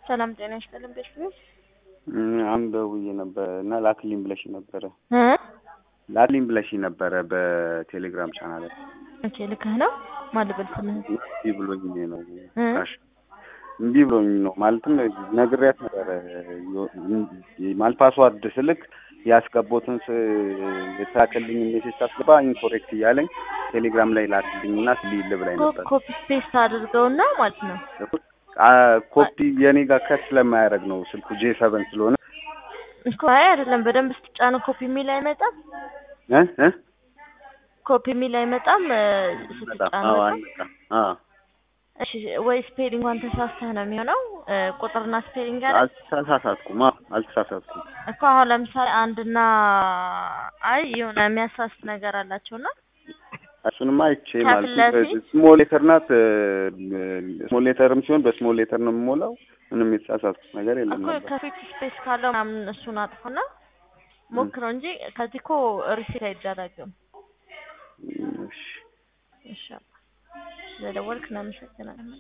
ሰላም ጤና ይስጥልን ቤተሰቦች አንድ ደውዬ ነበረ እና ላክልኝ ብለሽ ነበረ እ ላክልኝ ብለሽ ነበረ በቴሌግራም ቻናል ኦኬ ልክህ ነው ማልበል ስምህ እምቢ ብሎኝ ነው እ ካሽ እምቢ ብሎኝ ነው ማለትም ነግሬያት ነበረ ማለት ፓስዋርድ ስልክ ያስገቦትን የተላከልኝ ሜሴጅ ሳስገባ ኢንኮሬክት እያለኝ ቴሌግራም ላይ ላክልኝ እና ስልይል ብላኝ ነበር ኮፒ ፔስት አድርገውና ማለት ነው ኮፒ የኔ ጋር ከት ስለማያደርግ ነው ስልኩ ጄ ሰቨን ስለሆነ እኮ አይ አይደለም በደንብ ስትጫነው ኮፒ የሚል አይመጣም እ እ ኮፒ የሚል አይመጣም እ ስትጫነው አዎ በጣም አይመጣም አዎ እሺ ወይ ስፔሊንጓን ተሳስተህ ነው የሚሆነው እ ቁጥርና ስፔሊንግ አለ አልተሳሳትኩም አዎ አልተሳሳትኩም እኮ አሁን ለምሳሌ አንድና አይ የሆነ የሚያሳስት ነገር አላቸውና እሱንማ አይቼ ከፊት ማለት ለፊት? ስሞል ሌተር ናት ስሞል ሌተርም ሲሆን በስሞል ሌተር ነው የምሞላው ምንም የተሳሳትኩት ነገር የለም እኮ ነበር ከፊት ስፔስ ካለው ምናምን እሱን አጥፎና ሞክረው እንጂ ከዚህ እኮ ሪሴት አይደረግም። እሺ እሺ ስለደወልክ እናመሰግናለን።